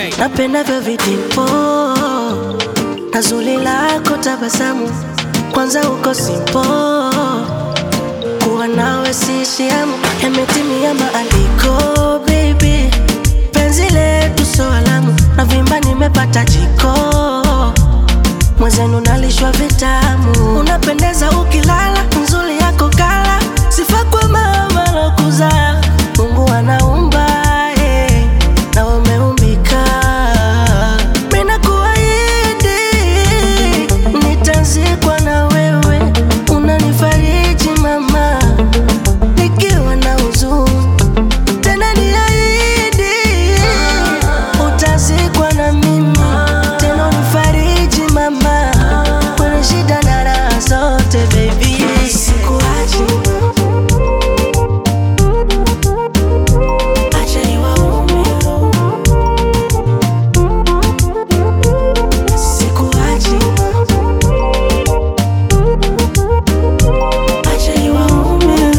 Ray. napendavyo vitimpo na zuri lako tabasamu, kwanza uko simpo, kuwa nawe sishiamu, yametimia maandiko baby, penzi letu so alamu, na vimba nimepata jiko, mwenzenu nalishwa vitamu, unapendeza ukilala, nzuri yako kala, sifa kwa mama lokuzaa, Mungu anaumba eh, na umeumbika Mina kuahidi nitazikwa na wewe, unanifariji mama, nikiwa na huzuni. Tena niahidi utazikwa na mimi, tena unifariji mama, kwenye shida na raha zote baby, sikuachi acha niwaume Sikuachi, acha niwaume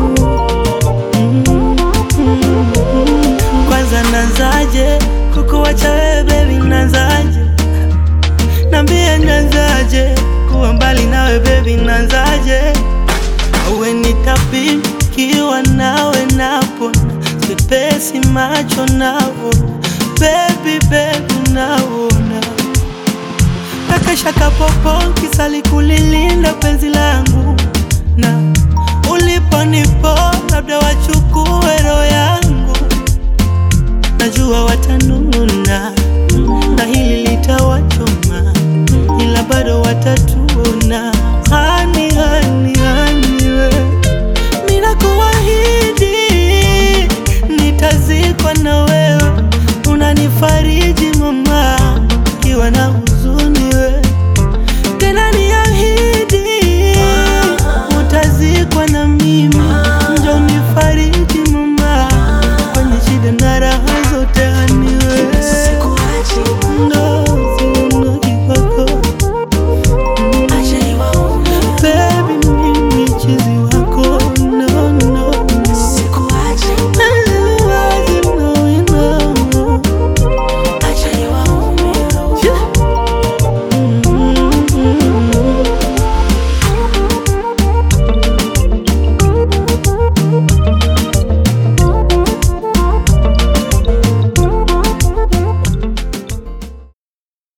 Kwanza nanzaje kukuwacha wewe baby, nanzaje nambie, nanzaje kuwa mbali nawe baby, nanzaje uwe nitapikiwa nawe napona sipesi macho navo baby baby naona kakashaka popo kisali kulilinda penzi langu na uliponipo labda wachukue roho yangu najua watanuna na hili litawachoma, ila bado watatuna. Hani, hani, hani we, mina kuahidi nitazikwa na wewe, unanifariji